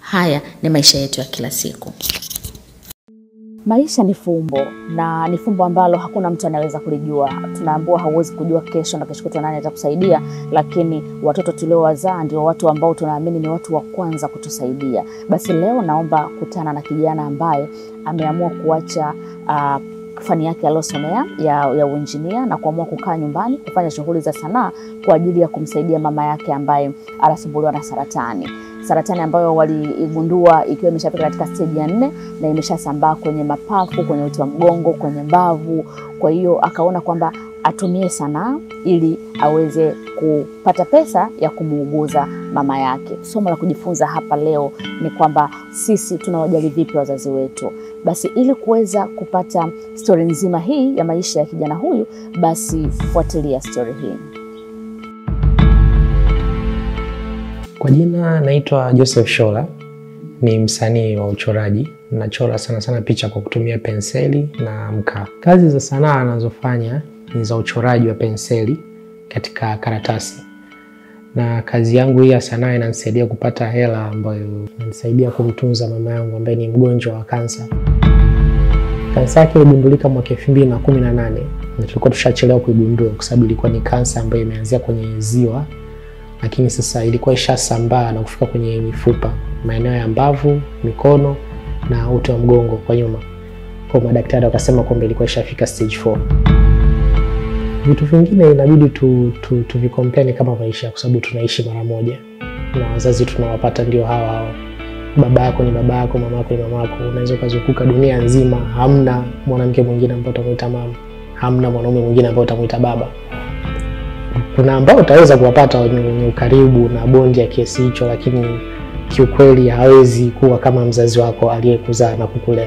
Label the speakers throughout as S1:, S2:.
S1: Haya ni maisha yetu ya kila siku.
S2: Maisha ni fumbo na ni fumbo ambalo hakuna mtu anaweza kulijua. Tunaambiwa hauwezi kujua kesho na kesho kutwa nani atakusaidia, lakini watoto tuliowazaa ndio watu ambao tunaamini ni watu wa kwanza kutusaidia. Basi leo naomba kutana na kijana ambaye ameamua kuacha uh, fani yake aliyosomea ya, ya uinjinia na kuamua kukaa nyumbani kufanya shughuli za sanaa kwa ajili ya kumsaidia mama yake ambaye anasumbuliwa na saratani saratani ambayo waliigundua ikiwa imeshafika katika steji ya nne na imeshasambaa kwenye mapafu, kwenye uti wa mgongo, kwenye mbavu. Kwa hiyo akaona kwamba atumie sanaa ili aweze kupata pesa ya kumuuguza mama yake. Somo la kujifunza hapa leo ni kwamba sisi tunawajali vipi wazazi wetu. Basi ili kuweza kupata stori nzima hii ya maisha ya kijana huyu, basi fuatilia stori hii.
S3: Kwa jina naitwa Joseph Shola, ni msanii wa uchoraji. Nachora sana sana picha kwa kutumia penseli na mkaa. Kazi za sanaa anazofanya ni za uchoraji wa penseli katika karatasi, na kazi yangu hii ya sanaa inanisaidia kupata hela ambayo inanisaidia kumtunza mama yangu ambaye ni mgonjwa wa kansa. Kansa yake iligundulika mwaka elfu mbili na kumi na nane na tulikuwa tushachelewa kuigundua kwa sababu ilikuwa ni kansa ambayo imeanzia kwenye ziwa lakini sasa ilikuwa ishasambaa na kufika kwenye mifupa, maeneo ya mbavu, mikono na uti wa mgongo kwa nyuma. Kwa madaktari wakasema kwamba ilikuwa ishafika stage 4. Vitu vingine inabidi tu, tu, tuvikompea ni kama maisha, kwa sababu tunaishi mara moja na wazazi tunawapata ndio hawa hawa. Baba yako ni baba yako, mama yako ni mama yako. Unaweza ukazunguka dunia nzima, hamna mwanamke mwingine ambaye utamwita mama, hamna mwanaume mwingine ambaye utamwita baba kuna ambao utaweza kuwapata wenye ukaribu na bondi ya kiasi hicho, lakini kiukweli hawezi kuwa kama mzazi wako aliyekuzaa na kukulea.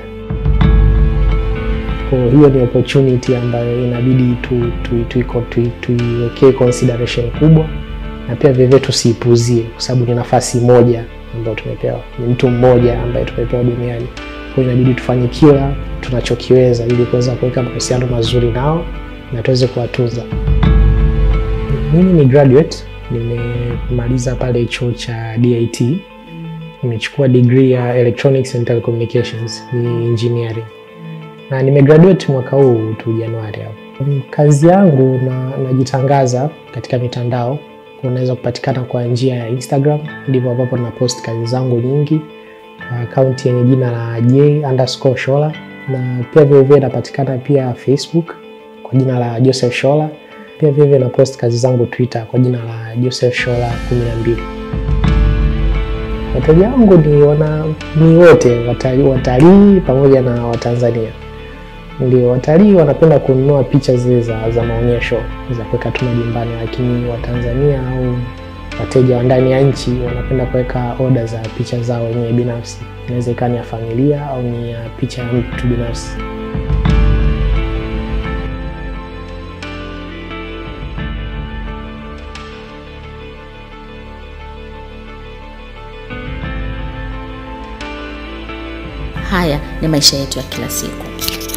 S3: Kwa hiyo ni opportunity ambayo inabidi tuiwekee tu, tu, tu, tu, consideration kubwa, na pia vivyo tusiipuzie, kwa sababu ni nafasi moja ambayo tumepewa, ni mtu mmoja ambaye tumepewa duniani. Kwa hiyo inabidi tufanye kila tunachokiweza ili kuweza kuweka mahusiano mazuri nao na tuweze kuwatunza. Mimi ni graduate, nimemaliza pale chuo cha DIT. Nimechukua degree ya Electronics and Telecommunications, ni engineering. Na nimegraduate mwaka huu tu Januari hapo. Kazi yangu na najitangaza katika mitandao, unaweza kupatikana kwa njia ya Instagram, ndivyo ambapo na post kazi zangu nyingi. Akaunti yenye jina la J underscore Shola, na pia vilevile napatikana pia Facebook kwa jina la Joseph Shola pia vivyo na post kazi zangu Twitter kwa jina la Joseph Shola 12. Wateja wangu ni wana ni wote watalii, watalii pamoja na Watanzania. Ndio, watalii wanapenda kununua picha zile za, za maonyesho za kuweka tu majumbani, lakini Watanzania au wateja wa ndani ya nchi wanapenda kuweka oda za picha zao wenyewe binafsi. Inaweza ikawa ni ya familia au ni ya picha ya mtu binafsi.
S1: Haya ni maisha yetu ya kila siku.